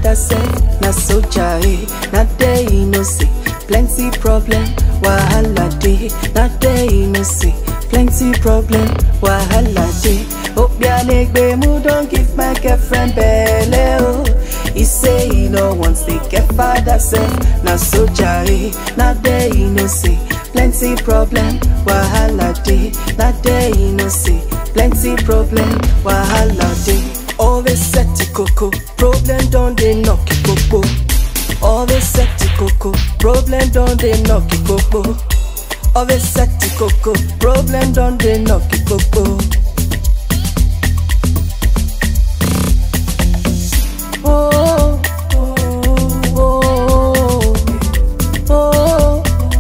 father self, na soldier eh. Na there you know see plenty problem, wahala dey. Na there you know see plenty problem, wahala dey. Obianegbe mu don give my girlfriend belle oh. He say he no wants to get father self, na soldier eh. Na there you know see plenty problem, wahala dey. Na there you know see plenty problem, wahala dey. Always set to coco, problem don dey knock you popo. Always set to coco, problem don dey knock you popo. Always set to coco, problem don dey knock you popo. Oh, oh, oh, oh,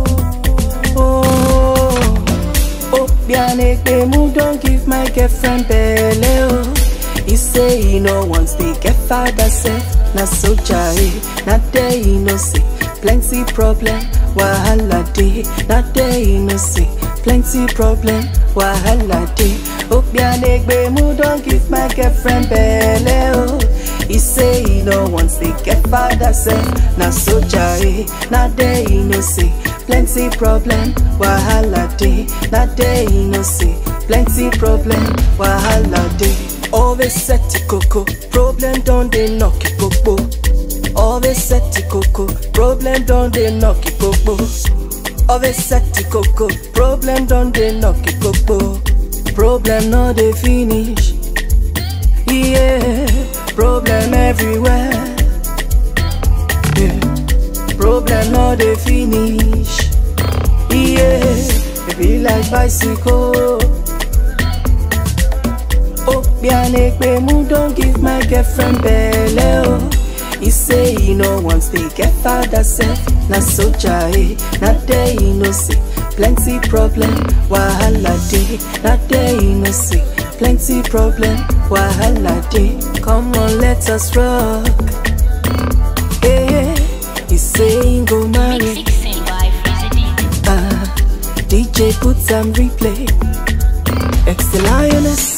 oh, oh. Obianegbe mu don give my girlfriend belle oh. He say he no wants to get father self, na soldier eh. Na there he no see plenty problem, wahala dey. Na there he no see plenty problem, wahala dey. Obianegbe mu don give my girlfriend belle oh. He say he no wants to get father self, na soldier eh. Na there he no see plenty problem, wahala dey. Na there he no see plenty problem, wahala dey. Always set to coco, problem don dey knock you popo. Always set to coco, problem don dey knock you popo. Always set to coco, problem don dey knock you popo. Problem no dey finish, yeah. Problem everywhere, yeah. Problem no dey finish, yeah. It be like bicycle. Obianegbe mu don give my girlfriend belle oh. He say he no wants to get father self, na soldier eh. Na there he no see plenty problem, wahala dey. Na there he no see plenty problem, wahala dey. Come on, let us rock. Eh, he say he go marry. Mix 16 by Freezy DJ. Ah, DJ put some replay. Ex the lioness.